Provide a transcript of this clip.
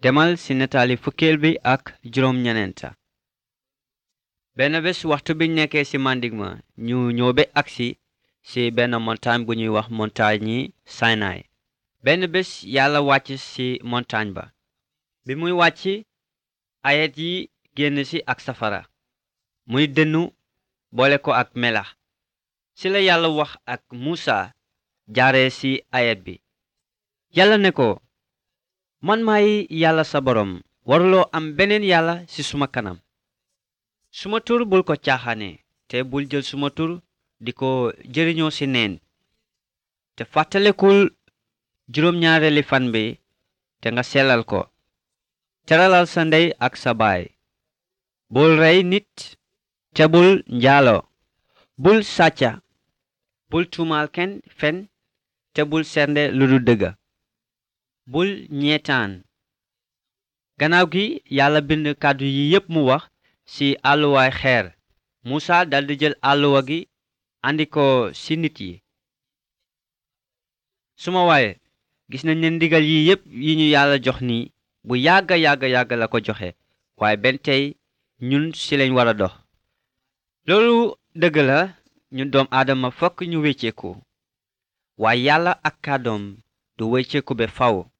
demal ci nataali fukkeel bi ak juróom ñeneenta benn bés waxtu biñ nekkee ci màndig ma ñu ñëw ba agsi ci benn montagne bu ñuy wax montagne yi Sinai benn bés yàlla wàcc ci montagne ba bi muy wàcc ayet yi génn ci ak safara muy dënnu boole ko ak melax ci la yàlla wax ak Musa jaare ci ayet bi yàlla ne ko man maay yàlla sa borom waruloo am beneen yàlla ci suma kanam suma tur bul ko caaxaane te bul jël suma tur di ko jëriñoo ci neen te fàttalekul juróom-ñaareeli fan bi te nga sellal ko teralal sa ndey ak sa baay bul rey nit te bul njaaloo bul sàcca bul tuumaal kenn fen te bul sernde lu du dëgga bul ñeetaan gannaaw gi yàlla bind kàddu yi yépp mu wax ci àlluwaay xeer Musa daldi jël àlluwa gi andi ko ci nit yi suma waaye gis nañ ne ndigal yi yépp yi ñu yàlla jox ni bu yàgga yàgga yàgga la ko joxe waaye benn tey ñun ci lañ war a dox loolu dëgg la ñun doom aadama fokk ñu wecceeku waaye yàlla ak kàddoom du wecceeku be faw